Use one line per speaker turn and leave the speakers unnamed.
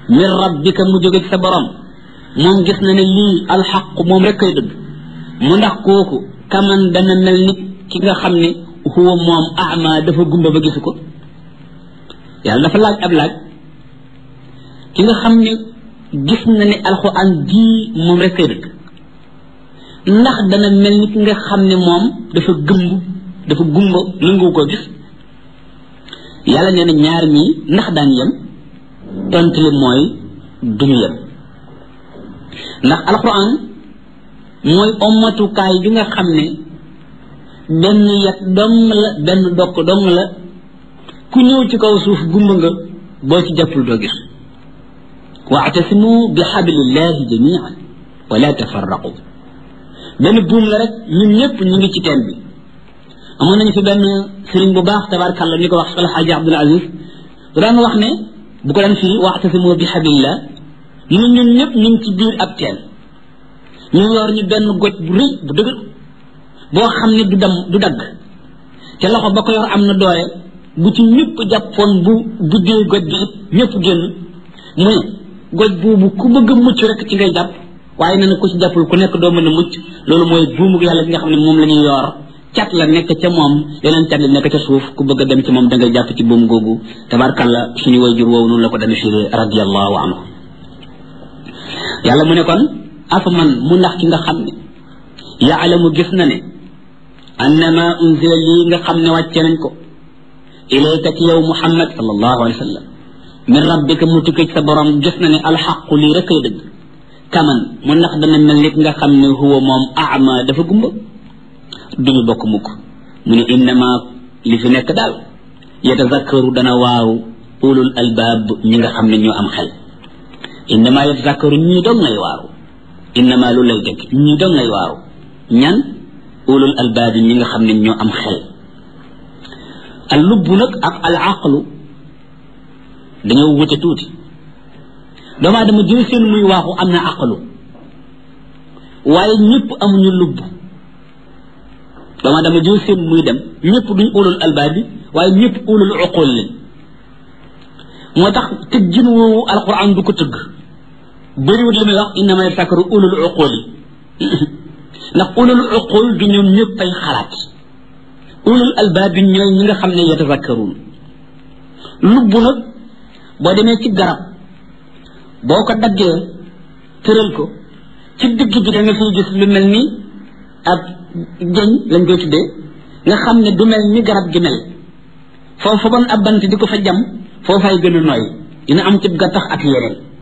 min rabbika mu jóge ci sa borom moom gis na ne lii alxaq moom rek kay dëgg mu ndax kooku kaman dana mel ni ki nga xam ne huwa moom ama dafa gumba ba gisu ko yàlla dafa laaj ab laaj ki nga xam ne gis na ne alxuraan jii moom rek kay dëgg ndax dana mel ni ki nga xam ne moom dafa gëmb dafa gumba nangu ko gis yàlla nee na ñaar ñii ndax daan yem tontu li mooy duñu yem ndax alxuraan mooy ommatukaay bi nga xam ne benn yat dong la benn dokk dong la ku ñëw ci kaw suuf gumba nga boo ci jàppul doo gis waatasimu bi xablillahi jamian wala tafarraqu benn buum la rek ñun ñëpp ñu ngi ci teen bi amoon nañu fi benn sëriñ bu baax tabarkàlla ñu ko wax alxaaji abdul aziz daan wax ne bu ko daan firi waatasimu bi xablillah ñu ñun ñëpp ñu ngi ci biir ab teen ñu yor ñu benn goj bu rëy bu dëgër boo xam ne du dem du dagg te loxo ba ko yor am na doole bu ci ñëpp jàppoon bu buddee goj bi it ñëpp génn mu ne goj boobu ku bëgg a mucc rek ci ngay jàpp waaye nee na ku ci jàppul ku nekk doo mën a mucc loolu mooy buumu yàlla bi nga xam ne moom la ñuy yor cat la nekk ca moom yeneen cat la nekk ca suuf ku bëgg a dem ci moom da ngay jàpp ci buum googu tabarkalla suñu wayjur woowu noonu la ko dana firee radiallahu anhu yàlla mu ne kon afa man mu ndax ki nga xam ne yaalamu gis na ne annama unzila lii nga xam ne wàcce nañ ko ilayka ci yow muhammad sallallahu alayhi wa sallam min rabbika mu tukkee ci sa borom gis na ne alxaqu lii rek ay dëgg kaman mu ndax dana mel nit nga xam ne huwa moom ama dafa gumba duñu bokk mukk mu ne innama li fi nekk daal yatazakkaru dana waaw ulul albaab ñi nga xam ne ñoo am xel innama yatazakkaru ñii doon ngay waaru innama lu lay dëgg ñii doon ngay waaru ñan ulul albaab ñi nga xam ne ñoo am xel al lubb nag ak al aqlu dañoo wute tuuti doomu aadama jël seen muy waaxu am na aqlu waaye ñëpp amuñu lubb doomu aadama jël seen muy dem ñëpp duñ ulul albaab bi waaye ñëpp ulul uqul lañ moo tax tëggin woowu alquran du ko tëgg bëriwut li muy wax innama yatafakkaru ulul uqul yi ndax ulul uqul du ñoom ñëpp ay xalaat ulul albaab bi ñooy ñi nga xam ne yatafakkaruun lubb nag boo demee ci garab boo ko daggee tëral ko ci digg bi da nga fiy gis lu mel ni ab jëñ lañ koy tuddee nga xam ne du mel ni garab gi mel foofu bon ab bant di ko fa jam foofay gën a nooy dina am ci gattax ak yeneen